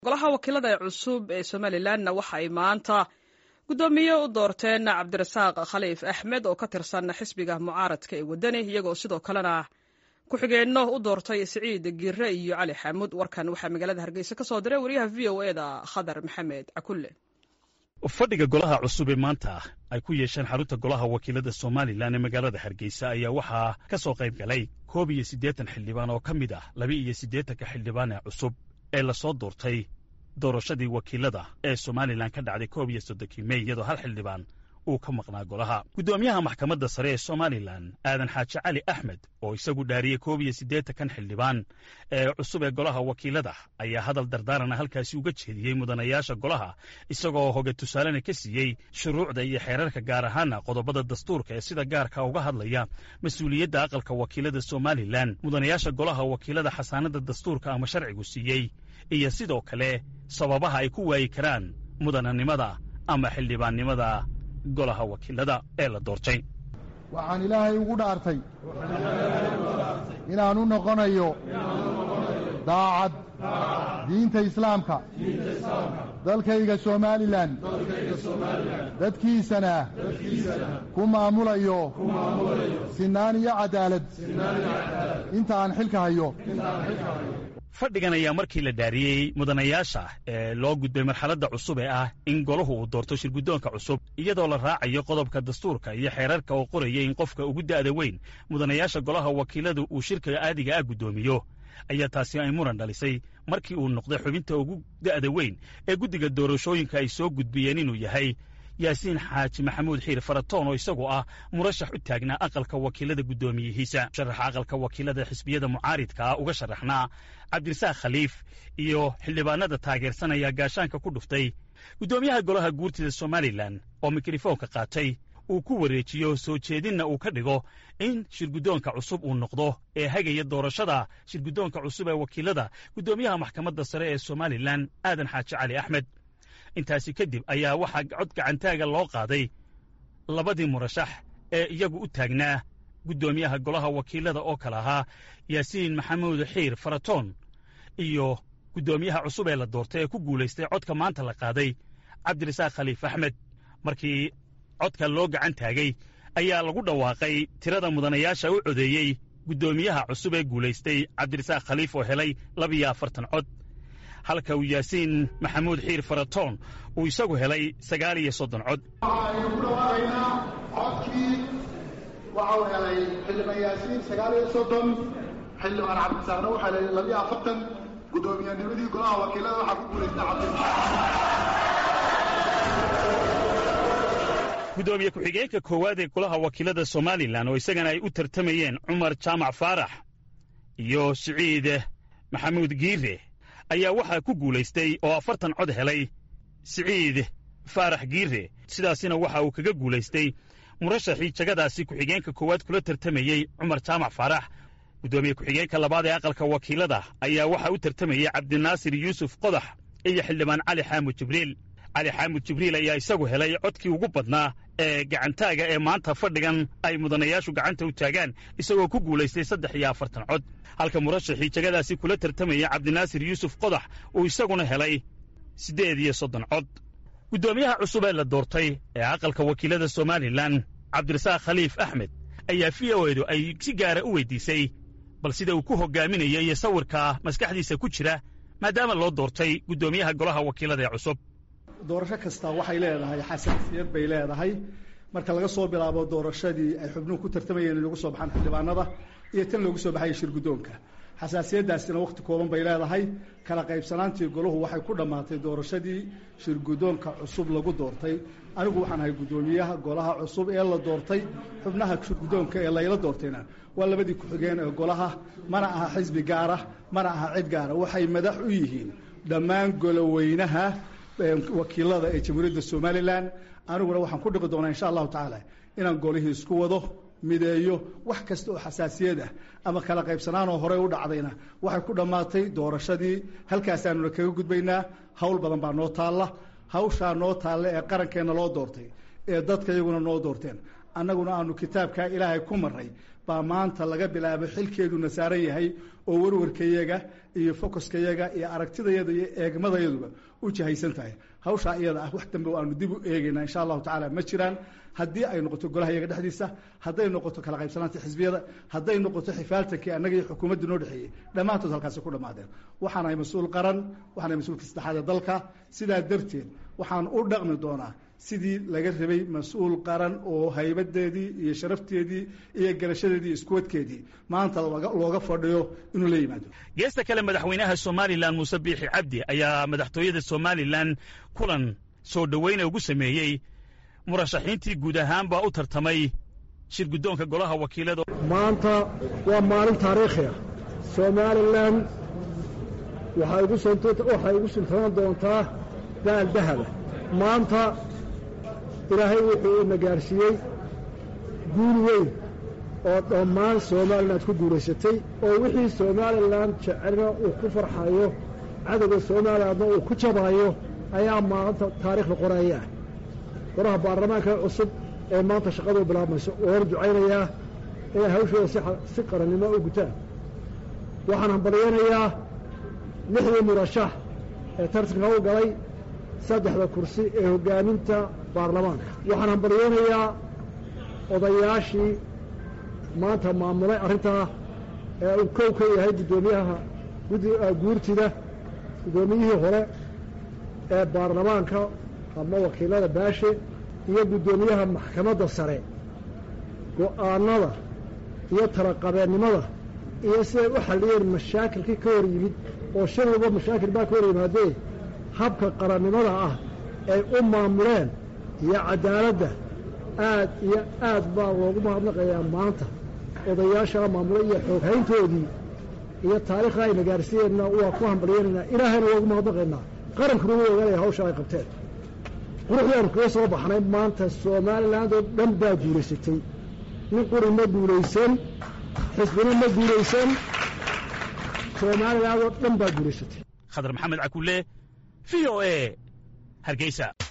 golaha wakiilada ee cusub ee somalilanna waxa ay maanta guddoomiye u doorteen cabdirasaaq khaliif axmed oo ka tirsan xisbiga mucaaradka ee wadani iyagoo sidoo kalena ku-xigeenno u doortay siciid giire iyo cali xamuud warkan waxaa magaalada hargeysa ka soo diray wariyaha v o e da khadar maxamed cakulle fadhiga golaha cusub ee maanta ay ku yeesheen xarunta golaha wakiilada somalilan ee magaalada hargeysa ayaa waxaa ka soo qayb galay koob iyo siddeetan xildhibaan oo ka mid ah laba iyo siddeetanka xildhibaan ee cusub ee lasoo doortay doorashadii wakiilada ee somalilan ka dhacday koob iyo soddonkii mey iyadoo hal xildhibaan uu ka maqnaa golaha guddoomiyaha maxkamadda sare ee somalilan aadan xaaji cali axmed oo isagu dhaariyey koob iyo siddeetankan xildhibaan ee cusub ee golaha wakiilada ayaa hadal dardaarana halkaasi uga jeediyey mudanayaasha golaha isagoo hoge tusaalena ka siiyey shuruucda iyo xeerarka gaar ahaana qodobada dastuurka ee sida gaarka uga hadlaya mas-uuliyadda aqalka wakiilada somalilan mudanayaasha golaha wakiilada xasaanada dastuurka ama sharcigu siiyey iyo sidoo kale sababaha ay ku waayi karaan mudananimada ama xildhibaannimada golaha wakiilada ee la doortay waxaan ilaahay ugu dhaartay inaan u noqonayo daacad diinta islaamka dalkayga somalilan dadkiisana ku maamulayo sinaan iyo cadaalad inta aan xilka hayo fadhigan ayaa markii la dhaariyey mudanayaasha ee loo gudbay marxaladda cusub ee ah in golahu uu doorto shirguddoonka cusub iyadoo la raacayo qodobka dastuurka iyo xeerarka oo qoraya in qofka ugu da'da weyn mudanayaasha golaha wakiiladu uu shirka aadiga ah guddoomiyo ayaa taasi ay muran dhalisay markii uu noqday xubinta ugu da'da weyn ee guddiga doorashooyinka ay soo gudbiyeen inuu yahay yaasiin xaaji maxamuud xiir faratoon oo isagu ah murashax u taagnaa aqalka wakiilada guddoomiyihiisa sharaxa aqalka wakiilada xisbiyada mucaaridkaa uga sharaxnaa cabdirasaaq khaliif iyo xildhibaanada taageersanaya gaashaanka ku dhuftay guddoomiyaha golaha guurtida somalilan oo mikrofoonka qaatay uu ku wareejiyo soo jeedinna uu ka dhigo in shirguddoonka cusub uu noqdo ee hagaya doorashada shirguddoonka cusub ee wakiilada guddoomiyaha maxkamadda sare ee somalilan aadan xaaji cali axmed intaasi kadib ayaa waxaa cod gacantaaga loo qaaday labadii murashax ee iyagu u taagnaa guddoomiyaha golaha wakiilada oo kale ahaa yaasiin maxamuud xiir faratoon iyo guddoomiyaha cusub ee la doortay ee ku guulaystay codka maanta la qaaday cabdirasaaq khaliif axmed markii codka loo gacan taagay ayaa lagu dhawaaqay tirada mudanayaasha u codeeyey guddoomiyaha cusub ee guulaystay cabdirasaaq khaliif oo helay labiyo afartan cod halka uu yaasiin maxamuud xiir faratoon uu isagu helay sagaal iyo soddon cod waxaaynu ku dhawaaqaynaa codkii waxau helay xildhibaan yaasiin sagaal iyo soddon xildhibaan cabdisaaqna waxaa helay labiyo afartan guddoomiyannimadii golaha wakiilada waxaa ku guulaystay guddoomiye ku-xigeenka koowaad ee golaha wakiilada somalilan oo isagana ay u tartamayeen cumar jaamac faarax iyo siciid maxamuud giire ayaa waxaa ku guulaystay oo afartan cod helay siciid faarax giire sidaasina waxa uu kaga guulaystay murashaxii jagadaasi ku-xigeenka koowaad kula tartamayey cumar jaamac faarax guddoomiye ku-xigeenka labaad ee aqalka wakiilada ayaa waxaa u tartamayey cabdinaasir yuusuf qodax iyo xildhibaan cali xaamud jibriil cali xaamud jibriil ayaa isagu helay codkii ugu badnaa ee gacantaaga ee maanta fadhigan ay mudanayaashu gacanta u taagaan isagoo ku guulaystay saddex iyo afartan cod halka murashaxii jagadaasi kula tartamayay cabdinaasir yuusuf qodax uu isaguna helay siddeed iyo soddon cod guddoomiyaha cusub ee la doortay ee aqalka wakiilada somalilan cabdirasaaq khaliif axmed ayaa v o edu ay si gaara u weydiisay bal sida uu ku hoggaaminayo iyo sawirka maskaxdiisa ku jira maadaama loo doortay guddoomiyaha golaha wakiilada ee cusub doorasho kasta waxay leedahay xasaasiyad bay leedahay marka laga soo bilaabo doorashadii ay xubnuhu ku tartamayeen in lagu soo baxaan xildhibaanada iyo tan loogu soo baxaya shirguddoonka xasaasiyaddaasina wakhti kooban bay leedahay kala qaybsanaantii golahu waxay ku dhammaatay doorashadii shirguddoonka cusub lagu doortay anigu waxaan ahay guddoomiyaha golaha cusub ee la doortay xubnaha shirguddoonka ee layla doortayna waa labadii ku-xigeen ee golaha mana aha xisbi gaara mana aha cid gaara waxay madax u yihiin dhammaan goloweynaha wakiilada ee jamhuuriyadda somalilan aniguna waxaan ku dhiqi doonaa insha allahu tacaala inaan golihii isku wado mideeyo wax kasta oo xasaasiyad ah ama kala qaybsanaanoo horey u dhacdayna waxay ku dhammaatay doorashadii halkaasaanuna kaga gudbaynaa hawl badan baa noo taalla hawshaa noo taalla ee qarankeenna loo doortay ee dadka iyaguna noo doorteen annaguna aanu kitaabkaa ilaahay ku marray baa maanta laga bilaabo xilkeeduna saaran yahay oo warwarkayaga iyo focuskayaga iyo aragtidayada iyo eegmadayaduba u jahaysan tahay hawshaa iyada ah wax dambe aanu dib u eegayna insha allahu tacaala ma jiraan haddii ay noqoto golaha yaga dhexdiisa hadday noqoto kala qaybsanaanta xisbiyada hadday noqoto xifaaltankii annaga iyo xukuumadda noo dhexeeyey dhammaantood halkaasi ku dhammaadeen waxaanahay mas-uul qaran waxaanahay mas-uulka saddexaad ee dalka sidaa darteed waxaan u dhaqmi doonaa sidii laga rabay mas-uul qaran oo haybadeedii iyo sharafteedii iyo garashadeedii iyo iskuwadkeedii maanta looga fadhiyo inuu la yimaado geesta kale madaxweynaha somalilan muuse biixi cabdi ayaa madaxtooyada somalilan kulan soo dhoweyna ugu sameeyey murashaxiintii guud ahaanba u tartamay shir guddoonka golaha wakiilada maanta waa maalin taariikhi ah somalilan waxay ugu sultanaan doontaa daal dahaba maanta ilaahay wuxuu ina gaarsiiyey guul weyn oo dhammaan somalilan aad ku guulaysatay oo wixii somalilan jecelna uu ku farxayo cadowga somalilandna uu ku jabaayo ayaa maanta taariikhda qoraya ah golaha baarlamaanka cusub ee maanta shaqadu bilaabmayso oona ducaynayaa inay hawshooda si qarannimo u gutaan waxaan hambalyaynayaa lixdii murashax ee tartanka u galay saddexda kursi ee hoggaaminta baarlamaanka waxaan hambalyaynayaa odayaashii maanta maamulay arrintaa ee uu kow ka yahay guddoomiyaha guurtida guddoomiyihii hore ee baarlamaanka ama wakiilada baashe iyo guddoomiyaha maxkamadda sare go'aanada iyo talaqabeennimada iyo siday u xalliyeen mashaakilkii ka hor yimid oo shan walba mashaakil baa ka hor yimaadee habka qarannimada ah ay u maamuleen iyo caddaaladda aad iyo aad baa loogu mahadnaqayaa maanta odayaashaa maamulay iyo xooghayntoodii iyo taariikhda ayna gaarsiiyeenna waa ku hambalyaynaynaa ilaahayna waa ugu mahadnaqaynaa qarankuna wuu ogaanaya hawsha ay qabteen quruxdii aanu kaga soo baxnay maanta somaliland oo dhan baa guulaysatay nin quri ma guulaysan xisbina ma guulaysan somaliland oo dhan baa guulaysatay khadar maxamed cakulle v o e hargeysa